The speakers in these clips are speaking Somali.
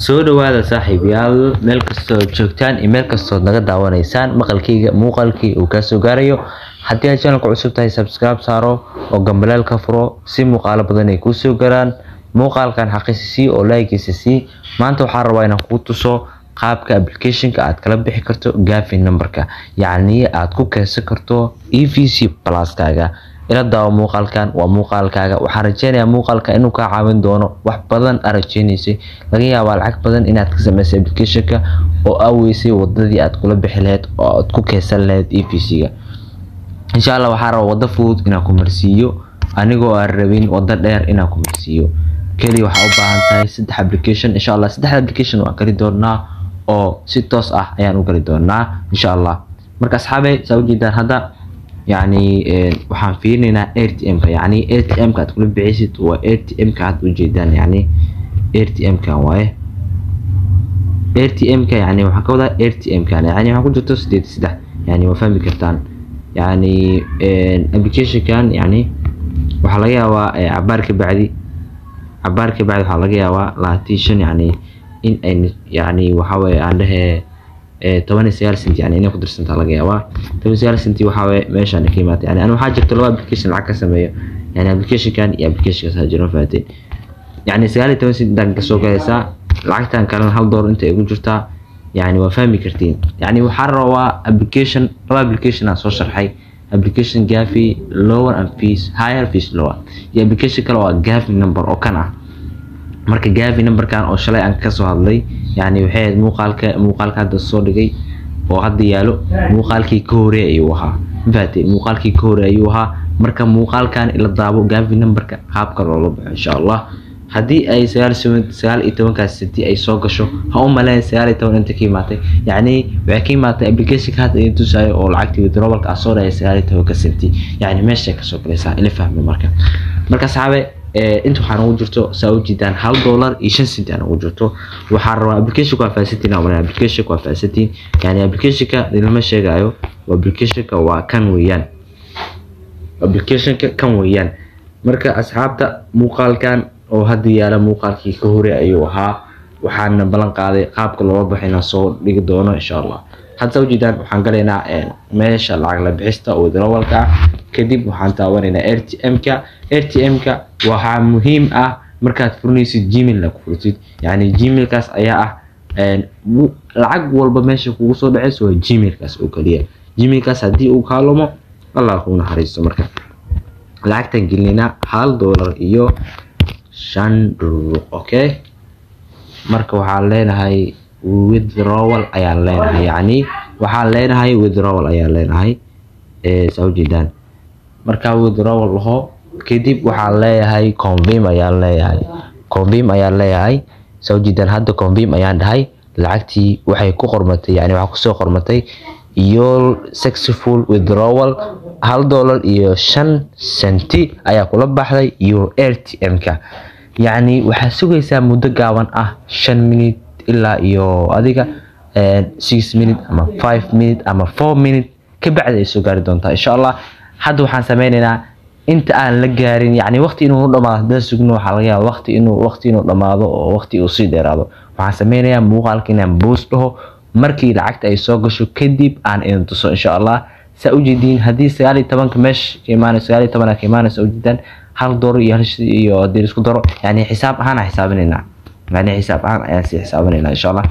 soo dhawaada saaxiibayaal meel kastoo joogtaan iyo meel kastood naga daawanaysaan maqalkayga muuqaalkii uu kaa soo gaarayo haddii aad channelka cusub tahay subscribe saaro oo gambaleel ka furo si muuqaalo badan ay kuu soo galaan muuqaalkan xaqiisa sii oo laagiisa sii maanta waxaan rabaa inaan kuu tuso qaabka applicationka aad kala bixi karto gafi numberka yacni aad ku keensan karto e v c pluskaaga ila daawo muuqaalkan waa muuqaalkaaga waxaan rajeynayaa muuqaalka inuu kaa caawin doono wax badan aa rajeynaysay laga yaabaa lacag badan inaad ka samaysay applicationka oo aaweysay wadadii aad kula bixi lahayd oo aad ku keensan lahayd e v c-ga insha allah waxaa raba wado fudud inaan ku marsiiyo anigoo aan rabin wado dheer inaan ku marsiiyo keliya waxaa u baahan tahay saddex application insha allah saddex application waan kali doonaa oo si toos ah ayaan u gali doonaa insha allah marka asxaabe saa ujeedaan hadda yani waxaan fiirinaynaa r t m ka yani r t m ka aad kula bixiysid waa r t m ka aad ujeedaan yani r t m kan waaye r t m ka yani waxaan ka wadaa r t m kan yani waxaa ku jirto sideed iyo saddex yani waa fahmi kartaan yani applicationkan yani waxaa laga yaabaa cabaar ka bacdi cabaar ka bacdi waxaa laga yaabaa labaatan shan yani in ay yani waxaweye aan dhehe toban iyo sagaal centi yani inay ku dirsantaa laga yaabaa toban iyo sagaal centi waxaweye meeshaan ka imaatay yani waxaa jirta laba application lacag ka sameeyo yani applicationkan iyo applicationkaas haa jiro fahateen yani sagaal iyo toban centi intaan kasoo galaysaa lacagtan kalena hal doolar inta igu jirtaa yani waa fahmi kartiin yani waxaa rabaa application laba application aan soo sharxay application gafi lower and fees higher fees lower iyo application kale waa gafi number oo kan ah marka gafi numberkan oo shalay aan kasoo hadlay yani waxay ahayd muuqaalka muuqaalka hadda soo dhigay oo hadda yaalo muuqaalkii ka hore ayuu ahaa mafahatee muuqaalkii ka hore ayuu ahaa marka muuqaalkan ila daabo gafi numberka qaabka loola baxo insha allah haddii ay sagaal sagaal iyo tobankaas senti ay soo gasho ha u maleyn sagaal iyo toban inta ka imaatay yacni waxay ka imaatay applicationka hadda idin tusayo oo lacagtii withdrawalka ah soo dhaya sagaal iyo tobanka senti yacni meeshay kasoo galaysaa ila fahmi marka marka saxaabe inta waxaan ugu jirto saa u jiidaan hal dollar iyo shan centi aan ugu jirto waxaan rabaa applicationka waa fahasantiin aan maraa applicationka waa fahasantiin yani applicationka lama sheegayo applicationka waa kan weeyaan applicationka kan weeyaan marka asxaabta muuqaalkan oo hadda yaala muuqaalkii ka hore ayuu ahaa waxaana ballan qaaday qaabka looga baxo inaan soo dhigi doono insha allah hadda saa ujeedaan waxaan galaynaa meesha lacag la bixista oo withdrawalka ah kadib waxaan taawanaynaa r t m ka r t m ka waxaa muhiim ah markaad furinaysid gmail ku furtid yani gmailkaas ayaa ah lacag walba meesha kugu soo dhaceyso waa gmailkaas oo keliya gmailkaas haddii uu kaalumo allah kuu naxariisto marka lacagtan gelinaynaa hal dollar iyo shan dhururuq okay marka waxaan leenahay withdrawal ayaan leenahay yani waxaan leenahay withdrawal ayaan leenahay saa ujeedaan markaa withdrawal laho kadib waxaan leeyahay convim ayaan leeyahay convim ayaan leeyahay saa ujeedaan hadda convim ayaan dhahay lacagtii waxay ku qormatay yani waxaa kusoo qormatay iyo successful withdrawal hal dollar iyo shan centi ayaa kula baxday iyo r t m ka yacni waxaa sugaysaa muddo gaaban ah shan minute ilaa iyo adiga six minute ama five minute ama four minute ka bacdi ay soo gaari doontaa insha allah hadda waxaan sameynaynaa inta aan la gaarin yani waqti inuu dhamaado haddaan sugno waxaa laga yaaba waqti inuu waqti inuu dhamaado oo waqti uu sii dheeraado waxaan sameynayaa muuqaalka inaan boos dhaho markii lacagta ay soo gasho kadib aan idin tuso insha allah saa ujeediin haddii sagaal iyo tobanka meesha ka imaanay sagaal iyo tobanaa ka imaanaysa ujeedaan hal dolar iyo hal iyo haddii isku daro yani xisaab ahaan aan xisaabinaynaa yani xisaab ahaan ayaan sii xisaabinaynaa insha allah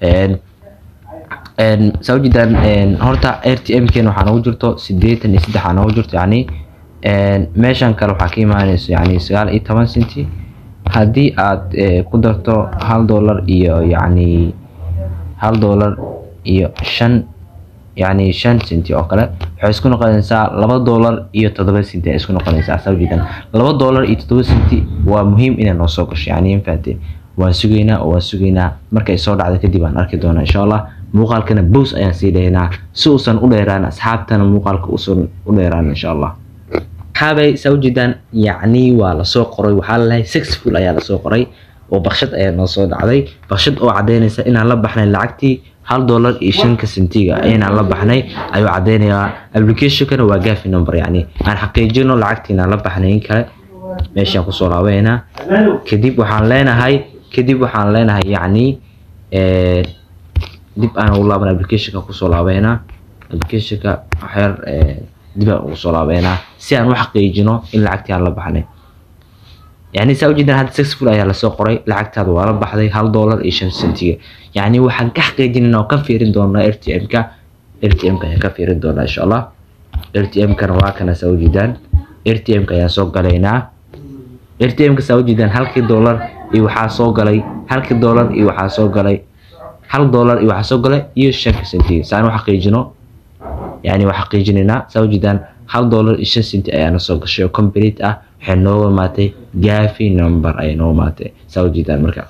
saa ujeedaan horta r t m keena waxaa noogu jirto sideetan iyo saddex aa noogu jirto yani meeshan kale waxaa ka imaanayso yani sagaal iyo toban centi haddii aad ku darto hal dollar iyo yani hal dollar iyo shan yani shan centi oo kale waxay isku noqonaysaa laba dollar iyo toddoba centi ay isku noqonaysaa saa ujeedaan laba dollar iyo toddoba centi waa muhiim inay noo soo gasho yani infaate waan sugaynaa oo waan sugaynaa markay soo dhacda kadib aan arki doonaa insha allah muuqaalkana bows ayaan sii dhaynaa si uusan u dheeraan asxaabtana muuqaalka uusan u dheeraan insha allah asxaabay saa ujeedaan yacni waa lasoo qoray waxaa lalahay successful ayaa lasoo qoray oo bakshad ayaa noo soo dhacday bakshad oo cadaynaysa inaan la baxnay lacagtii hal dollar iyo shanka sentiga inaan la baxnay ayuu cadaynayaa applicationkana waa gafi number yani aan xaqiijino lacagtii inaan la baxnay in kale meeshaan kusoo laabaynaa kadib waxaan leenahay kadib waxaan leenahay yacni eh, dib aan ugu laaban applicationka kusoo laabeynaa applicationka waxyar eh, dib aan ugu soo laabeynaa si aan u xaqiijino in lacagtii aan la baxnay يعني saa ujeedaan hadda successful ayaa lasoo qoray lacagtaada waa la baxday hal dollar iyo shan sentiga yani waxaan ka xaqiijinayna oo ka fiirin doonaa r t m-ka r t m-ka ayaan ka fiirin doonaa insha allah r t m-kana waa kana saa ujeedaan r t m-ka ayaan soo galaynaa r t m-ka saa ujeedaan halkii dollar iyo waxaa soo galay halkii dollar iyo waxaa soo galay hal dollar iyo waxaa soo galay iyo shanka sentiga saan u xaqiijino yani waa xaqiijinaynaa saa ujeedaan hal dollar iyo shan senti ayaana soo gashay oo complete ah waxay nooga imaatay gafi number ayay nooga imaatay saa ujeedaan marka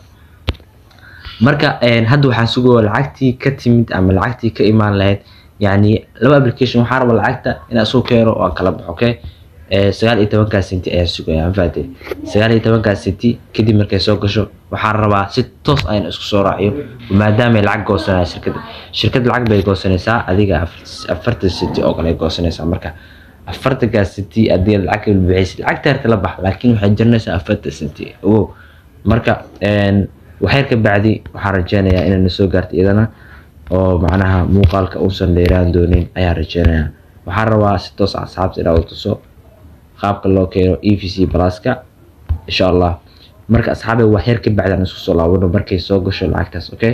marka een, hadda waxaan sugaya lacagtii ka timid ama lacagtii ka imaan lahayd yani laba application waxaa raba lacagta inaan soo keeno oo aan kala baxo okay Eh, sagaal iyo tobankaa senti ayaan sugaya mafahatay sagaal iyo tobankaa senti kadib markay soo gasho waxaan rabaa si toos ayaan isku soo raaciyo maadaamay lacag goosanaya shirkadda shirkadda lacag bay goosanaysaa adiga afar- afartan senti oo kale ay goosanaysaa marka afartankaa senti haddii aad lacag kala bixiysid lacagta harta la bax laakiin waxay jiranaysaa afartan senti ogow marka een, waxyar ka bacdi waxaan rajeynayaa inay na soo gaarto iyadana oo macnaha muuqaalka uusan dheeraan doonin ayaan rajeynayaa waxaan rabaa si toos ah asxaabta inaa u tuso qaabka loo keeno e v c pluska insha allah marka asxaabay waxyar ka bacdi aan isku soo laabano markay soo gasho lacagtaas okay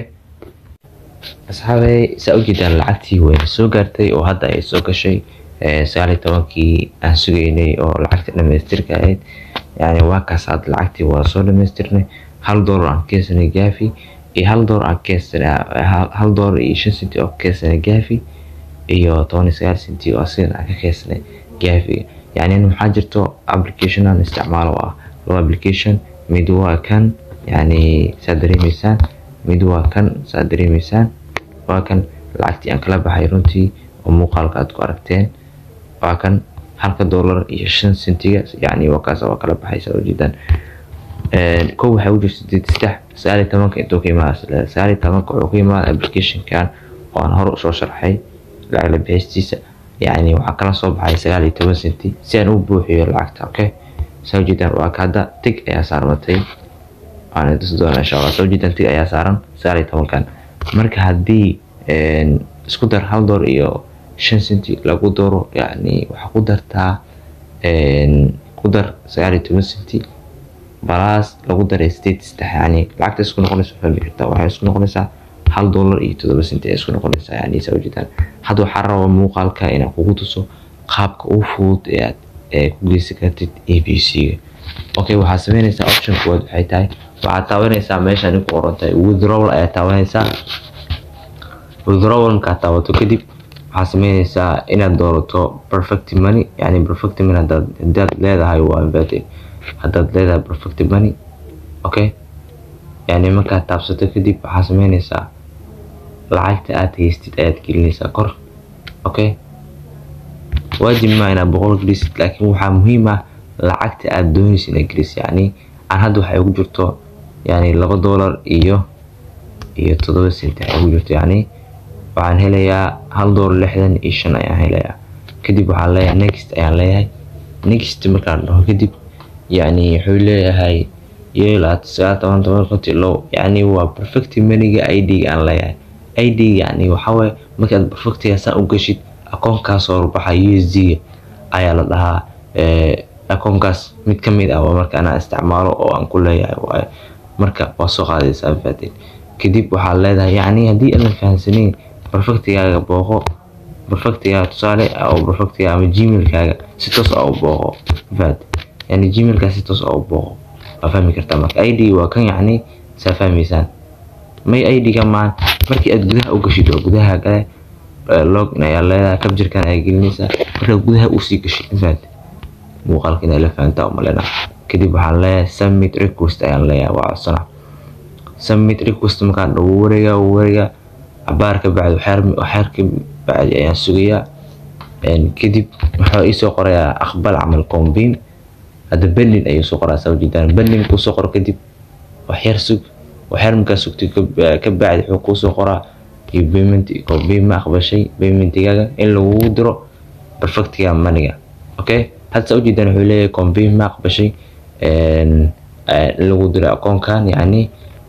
asxaabay saa ujeedaan lacagtii way soo gaartay oo hadda ay soo gashay eh, sagaal iyo tobankii aan sugaynay oo lacagta dhamaystirka ahayd yani waa kaas hadda lacagtii waa soo dhamaystirnay hal dollar aan keensanay gafi iyo hal dollar aan keensanay hal- hal dollar iyo shan senti oo keensanay gafi iyo toban iyo sagaal senti oo asigan aan ka keensanay gafiga yani waxaa jirto application aan isticmaalo oo ah laba application mid waa kan yani saad dareemeysaan mid waa kan saad dareemeysaan waa kan lacagtii aan kala baxay runtii oo muuqaalka aad ku aragteen waa kan halka dollar iyo shan sentiga yani waa kaas waa kala baxay saa ujeedaan Een, kow waxay u jirta sideed saddex sagaal iyo tobanka intuu ka imaada sagaal iyo tobanka wuxuu ka imaada applicationkan oo aan hore usoo sharxay lacag la bixistiisa yani waxaa kala soo baxay sagaal iyo toban senti si aan u buuxiyo lacagta okay saa ujeedaan waa ka hadda tig ayaa saarmatay waan tusi doonaa insha allah soo jeedaan tig ayaa saaran sagaal iyo tobankan marka haddii een, isku dar hal door iyo shan senti lagu daro yani waxaa ku dartaa een, ku dar sagaal iyo toban senti balaas lagu daray sideed saddex yani lacagta isku noqonaysa fahmi kartaa waxay isku noqonaysaa hal dollar iyo toddoba senti ay isku noqonaysaa yani saa ujeedaan hadda waxaa rabaa muuqaalka inaan kugu tuso qaabka ugu fudud ee aad ee ku geysan kartid a b c-ga okay waxaad sameynaysaa option kuwaad waxay tahay waxaad taabanaysaa meeshaan ku qoran tahay withdrawal ayaa taabanaysaa withdrawal markaad taabato kadib waxaad sameynaysaa inaad doorato perfect money yani perfect money haddaad haddaad leedahay waa inverted haddaad leedahay perfect money okay yani markaad taabsato kadib waxaad sameynaysaa lacagta aad haystid ayaad gelinaysaa kor okay waajib ma inaad boqol gelisid laakiin waxaa muhiim ah lacagta aad doonaysa inaad gelisid yani aan hadda waxay ugu jirto yani laba dollar iyo iyo toddoba senti ay ugu jirto yani waxaan helayaa hal dollar lixdan iyo shan ayaan helayaa kadib waxaan leeyahay next ayaan leeyahay next markaan dhaho kadib yani wuxuu leeyahay yeelaad sagaal toban toban konti low yani waa perfect maniga id aan leeyahay id yani waxawaaye markaad perfectiga saan u gashid akoonkaas oo baxa usd ayaa la dhahaa eh, akoonkaas mid ka mid ah waa marka anaa isticmaalo oo aan ku leeyahay waaye marka waa soo qaadaysaa fahateen kadib waxaad leedahay yani haddii aadan fahamsanayn perfectigaaga booqo perfectigaaga tusaale oo perfectiga ama gmailkaaga si toos ah u booqo fahad yani gmailkaa si toos ah u booqo waa fahmi kartaa marka id waa kan yani saa fahmaysaan may id-ga maan markii aad gudaha u gashid oo gudaha kale login ayaa leedahay kabjirkan ayaa gelinaysaa markaad gudaha usii gashid fahad muuqaalka inay la fahantaa umalena kadib waxaan leeyahay submit request ayaan leeyahay waa codsana submit request markaan dhawo wareega wareega cabaar ka bacdi waxyar ka bacdi ayaan sugayaa Een, kadib waxaa iisoo qorayaa aqbal camal combin hadda bendin ayuu soo qoraa saa ujeedaan bendin kuu soo qoro kadib waxyar sug waxyar markaa sugtay ka- ka bacdi wuxuu kuu soo qoraa iyo payment combin ma aqbashay paymentigaaga in lagugu diro perfectiga maniga okay hadda saa ujeedaan wuxuu leeyahay combin ma aqbashay een, eh, in lagu diro akoonkan yani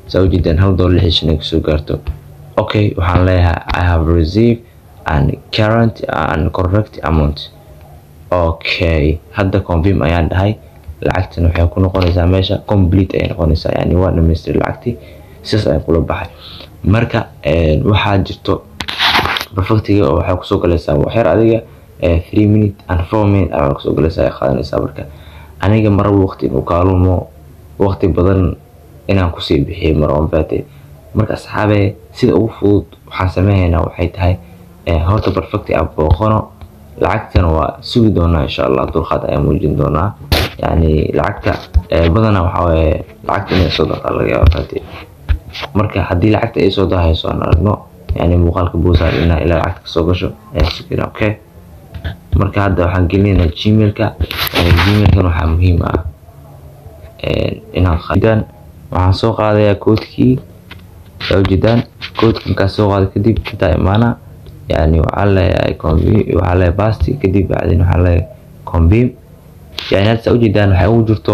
saa ujeedaan hal doolar lixdan shan ay kusoo gaarto okay waxaan leeyahay i have received an current and correct amount okay hadda confirm ayaan dhahay lacagtan waxay ku noqonaysaa meesha complete ayay noqonaysaa yani waa dhamaystir lacagtii sidaas ayaan kula baxay marka waxaa jirto perfectiga oo waxay kusoo galaysaa waxyar adiga three minute and four minute ayaa kusoo galaysaa ay qaadanaysaa marka aniga maraba waqti inuu kaalumo waqti badan inaan kusii bixiyay marwan faate marka asxaabe sida ugu fudud waxaan sameynayna waxay tahay horta perfecti aan booqano lacagtana waa sugi doonaa insha allah dulqaad ayaan muujin doonaa yani lacagta badanaa waxaa waaye lacagta inay soo daqa laga yaaba faate marka haddii lacagta ay soo dahayso aan aragno yani muuqaalka boosaar inaa ilaa lacagta kasoo gasho ayaan sugina okay marka hadda waxaan gelinaynaa gmailka gmailkan waxaa muhiim ah inaan qadaan waxaan soo qaadayaa koodkii saa ujeedaan koodka markaa soo qaada kadib intaa imaana yani waxaa leeyahay waxaa leeyahay basti kadib bacdin waxaa leeyahay convim yani hadda saa ujeedaan waxay ugu jirto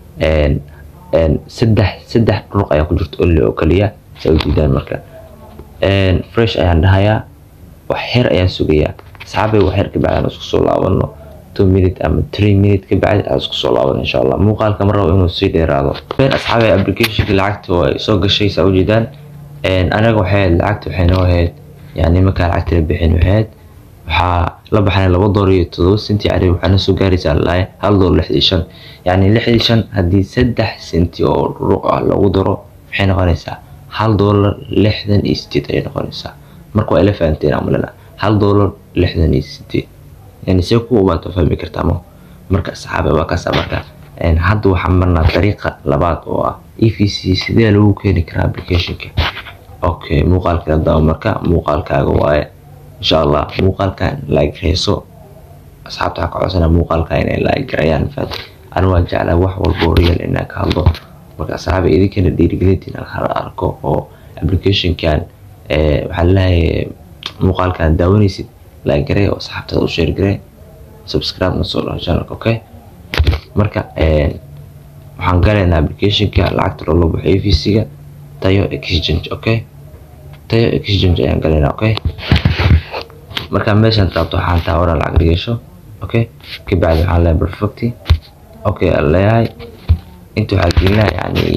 saddex saddex dhuruq ayaa ku jirto only oo kaliya saa ujeedaan marka fresh ayaan dhahayaa wax xer ayaan sugayaa asxaabay wax xer kabacdi aan isku soo laabano two minute ama three minute kabacdi aan isku soo laabano insha allah muuqaalka ma rabo inuu sii dheeraado asxaabay applicationka lacagta way soo gashay saa ujeedaan anaga waxay lacagta waxay noo ahayd yani markaa lacagta la bixin waxayd waxaa la baxnay laba dolar iyo todoba senti cari waxaana soo gaaraysaa lalahay hal dolar lixdii shan yani lixdii shan haddii saddex senti oo ruuq ah lagu daro maxay noqonaysaa hal dolar lixdan iyo sideed ayay noqonaysaa marka waa ila fahanteen amalena hal dolar lixdan iyo sideed yani see ku ubaato fahmi kartaa ma marka asxaabe waa kaasa marka hadda waxaan marnaa dariiqa labaad oo ah e v c sidee lagu keeni karaa applicationka okay muuqaalka daba marka muuqaalkaaga waaye insha allah muuqaalkan laagreyso asxaabta waxaa ka codsana muuqaalka inay laagrayaan faat anu waa jeclaa wax walbo real inaan ka hadlo marka asxaaba idinkana dhiirigelintiin hala arko oo applicationkan waxaa leeyahay muuqaalkan daawanaysid laagaree oo asxaabtada u sheergaree subscribe na soo dhaho channelka okay marka waxaan galaynaa applicationka lacagta loola baxo a v c-ga tayo exchange okay tayo exchange ayaan galaynaa okay markaa meeshaan taabto waxaan taa oran lacag dhigasho okay kabacdi waxaan leeyahay perfecti okay aan leeyahay inta waxaa gelinaa yani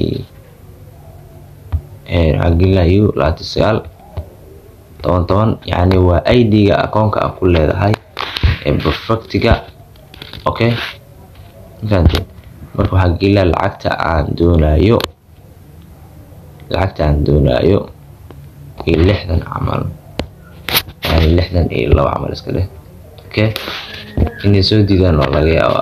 waxaa gelinaa u labaatan sagaal toban toban yani waa id-ga akoonka aan ku leedahay ee perfectiga okay mafahanteen marka waxaa gelinaa lacagta aan doonayo lacagta aan doonayo iyo lixdan camal yani lixdan iyo laba camal iska dheh okay inay soo diidaan oo laga yaaba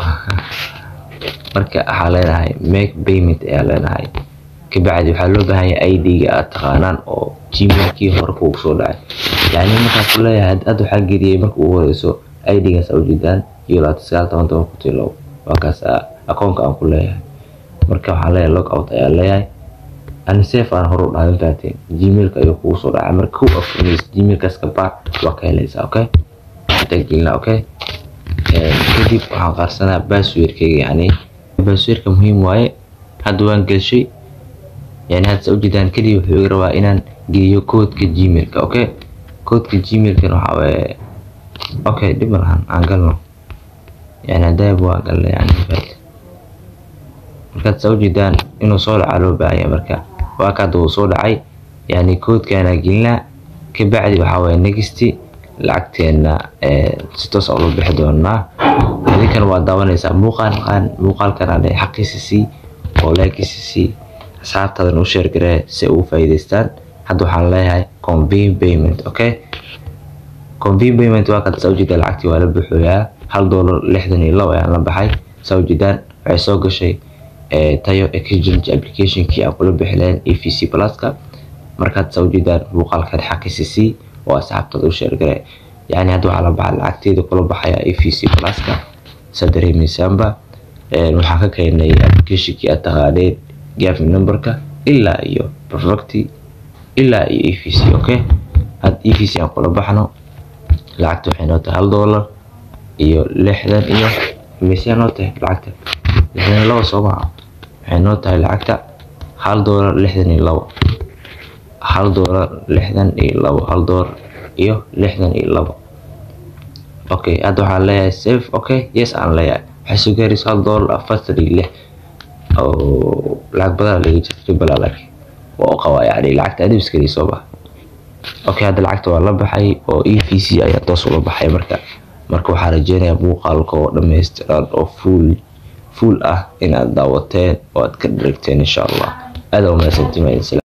marka waxaa leenahay make payment ayaa leenahay kabacdi waxaa loo baahan yahay id-ga aad taqaanaan oo gmailkii hore kugu soo dhacay yani markaa ku leeyahay hadda waxaa geliyay marka ugu horeyso id-gaas aa ujeedaan iyo labaatan sagaal toban toban kun tilow waa kaas akoonka aan ku leeyahay marka waxaan leeyahay log out ayaa leeyahay anisef aan hore u dhahay mafaateen gmailka ayuu kugu soo dhacay marka ku afurmaysa gmailkaas ka baar waa ka helaysaa okay intaa gelina okay kadib waxaan qaarsanaa basswordkayga yani basswordka muhiim waaye hadda waan gelshay yani hadda sa ujeedaan keliya wuxuu iga rabaa inaan geliyo koodka gmailka okay koodka gmailkan waxaa waaye okay dhib ma lahan aan galno yani hadaab waa galna yani mafaat markaad sa ujeedaan inuu soo dhacaa loo baahan yahay marka waa ka hadda uu soo dhacay yani koodkaanaa gelinaa kabacdi waxaa waaye nexty lacagteena si toos oo loo bixi doonaa adinkan waa daawanaysaa muuqaalkan muuqaalkan xaqiisa sii oo laakiisa sii asxaabtaadan u sheergaree si ugu faa'iidaystaan hadda waxaan leeyahay convene payment okay convene payment waa kada saa ujeedaan lacagtii waa la buuxooyaa hal doolar lixdan iyo labo ayaan la baxay saa ujeedaan waxay soo gashay tayo exchange applicationkii aan kula bixi lahayn e v c pluska markaad saa ujeedaan muuqaalkan xaqiisa sii oo asxaabtada u sheergare yani hadda waxaa la baxa lacagteeda kula baxaya e v c pluska saa dareemaysaanba waxaan ka keenay applicationkii aad taqaaneen gafi numberka ilaa iyo perfecti ilaa iyo e v c okay had e v c aan kula baxno lacagta waxay noo tahay hal doolar iyo lixdan iyo imisyaa noo tahay lacagta lixdan iyo laba soo maca waxay noo tahay lacagta hal doolar lixdan iyo labo hal doolar lixdan iyo labo hal doolar iyo lixdan iyo labo okay hadda waxaan leeyahay save okay yes aan leeyahay waxay soo gaaraysa hal doolar afartan iyo lix oo lacag badan laga jirto balaa laakiin waa u qabaa yani lacagta adibskali soo baxa okay hadda lacagta waa la baxay oo e v c ayaa toos ula baxay marka marka waxaa rajeynayaa muuqaalka oo dhammaystiran oo full full ah inaad daawateen oo aad ka dharagteen insha allah aada umahadsantimayn